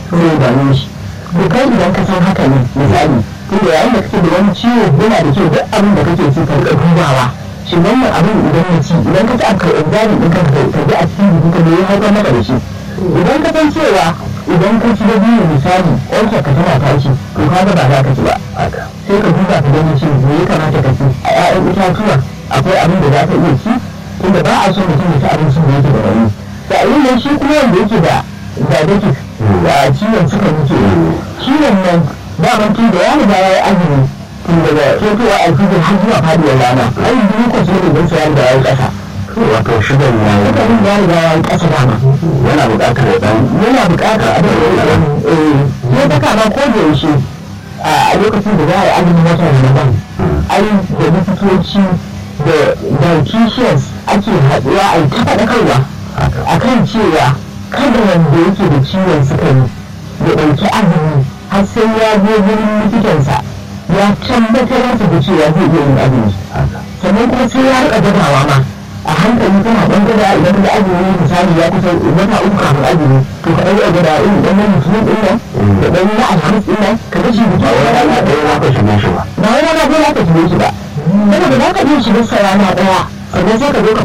sai ya gano shi to kai idan ka san haka ne misali tunda yayin da kake da wani ciwo yana da kyau duk abin da kake ci ka rika dubawa shin wannan abin idan na ci idan ka ci a kai examin ɗin kanka ka ji a cikin jikin ka ne ya haifar maka da shi idan ka san cewa idan ka ci da biyu misali ƙwarsa ka tana tashi to ka ga ba za ka ci ba sai ka duba ka gani shi me ya kamata ka ci a 'ya'yan itatuwa akwai abin da za ka iya ci tunda ba a so mutum ya ci abincin da yake da rauni sa'ilin nan shi kuma wanda yake da diabetes da ciwon suka muke ciwon nan daman tun da ya riga ya yi azumi tun daga fetowa alfijir har zuwa faduwar rana ai glucose ne don sa ya riga ya yi ƙasa wato shigar ya yi sukarin ya riga ya yi ƙasa dama yana buƙatar ya ɗan yana buƙatar abin da ya yi ne ta kama ko da yaushe a lokacin da za a yi azumin watan ramadan ai da likitoci da dietitians ake haɗuwa a yi ta faɗakarwa a kan cewa kada wanda yake da ciwon sukari ya ɗauki azumi har sai ya je wurin likitansa ya tabbatar masa da cewa zai iya yin azumi sannan kuma sai ya riƙa gadawa ma a hankali kana ɗan gada idan da azumi misali ya kusa wata uku kafin azumi to ka ɗan gada irin ɗan nan mutum ɗin nan da ɗan na alhamis ɗin nan ka ga shi mutum ba wani rana ɗaya za ka shige shi ba ba wani rana ɗaya za ka shige shi ba saboda za ka iya shiga sa rana ɗaya sannan sai ka zo ka